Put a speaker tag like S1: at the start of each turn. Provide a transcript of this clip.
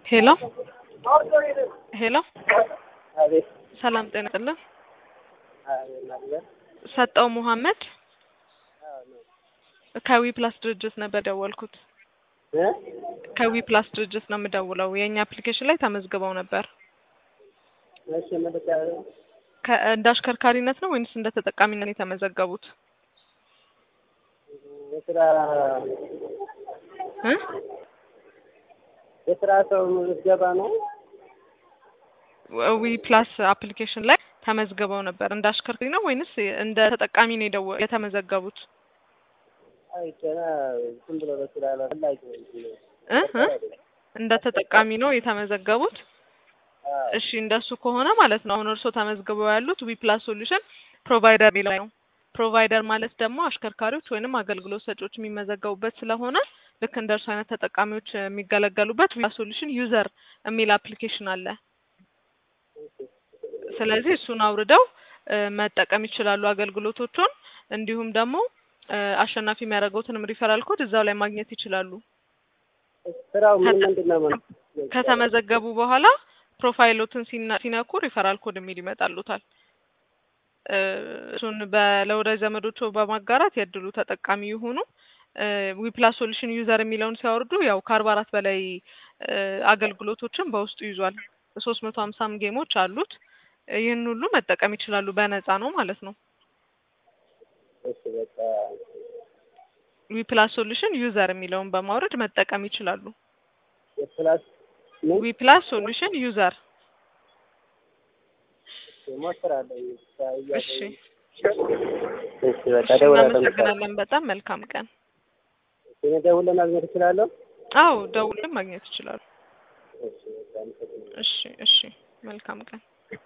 S1: ሄሎ ሄሎ
S2: አቤት
S1: ሰላም ጤና ይስጥልን።
S2: አቤት ናዝሬት
S1: ሰጠው መሐመድ
S2: አዎ ነው
S1: ከዊ ፕላስ ድርጅት ነበር ደወልኩት።
S2: እ
S1: ከዊ ፕላስ ድርጅት ነው የምደውለው። የእኛ አፕሊኬሽን ላይ ተመዝግበው ነበር።
S2: እሺ መልካ
S1: ከ- እንደ አሽከርካሪነት ነው ወይንስ እንደ ተጠቃሚነት ነው የተመዘገቡት?
S2: የስራ
S1: እ
S2: የስራ ሰው ምዝገባ ነው።
S1: ዊ ፕላስ አፕሊኬሽን ላይ ተመዝግበው ነበር። እንደ አሽከርካሪ ነው ወይንስ እንደ ተጠቃሚ ነው የደወ- የተመዘገቡት?
S2: አይ ገና ዝም ብሎ በስራ ላይ ፈላጊ ነው።
S1: እ እ እንደ ተጠቃሚ ነው የተመዘገቡት?
S2: አዎ
S1: እሺ እንደሱ ከሆነ ማለት ነው አሁን እርስዎ ተመዝግበው ያሉት ዊ ፕላስ ሶሉሽን ፕሮቫይደር የሚለው ነው። ፕሮቫይደር ማለት ደግሞ አሽከርካሪዎች ወይንም አገልግሎት ሰጪዎች የሚመዘገቡበት ስለሆነ ልክ እንደ እርሱ አይነት ተጠቃሚዎች የሚገለገሉበት ዊ ፕላስ ሶሉሽን ዩዘር የሚል አፕሊኬሽን አለ። ስለዚህ እሱን አውርደው እ መጠቀም ይችላሉ አገልግሎቶቹን። እንዲሁም ደግሞ እ አሸናፊ የሚያደርገውትንም ሪፈራል ኮድ እዛው ላይ ማግኘት ይችላሉ።
S2: ስራው ምን
S1: ከተ-
S2: ምንድን ነው ማለት
S1: ከተመዘገቡ በኋላ ፕሮፋይሎትን ሲና- ሲነኩ ሪፈራል ኮድ የሚል ይመጣሉታል። እ እሱን በ- ለወዳጅ ዘመዶቹ በማጋራት የእድሉ ተጠቃሚ ይሁኑ። ዊፕላስ ሶሉሽን ዩዘር የሚለውን ሲያወርዱ ያው ከአርባ አራት በላይ እ አገልግሎቶችን በውስጡ ይዟል። ሶስት መቶ ሀምሳም ጌሞች አሉት። ይህን ሁሉ መጠቀም ይችላሉ። በነፃ ነው ማለት ነው።
S2: እሺ በቃ
S1: ዊፕላስ ሶሉሽን ዩዘር የሚለውን በማውረድ መጠቀም ይችላሉ።
S2: የፕላስ ምን
S1: ዊፕላስ ሶሉሽን ዩዘር።
S2: ሞክራለሁ።
S1: እሺ
S2: እሺ በቃ
S1: እሺ፣
S2: ደውላለሁ።
S1: እናመሰግናለን። በጣም መልካም ቀን።
S2: እኔ ደውለን ማግኘት እችላለሁ?
S1: አዎ ደውልም ማግኘት ይችላሉ።
S2: እሺ በቃ አመሰግናለሁ።
S1: እሺ እሺ፣ መልካም ቀን።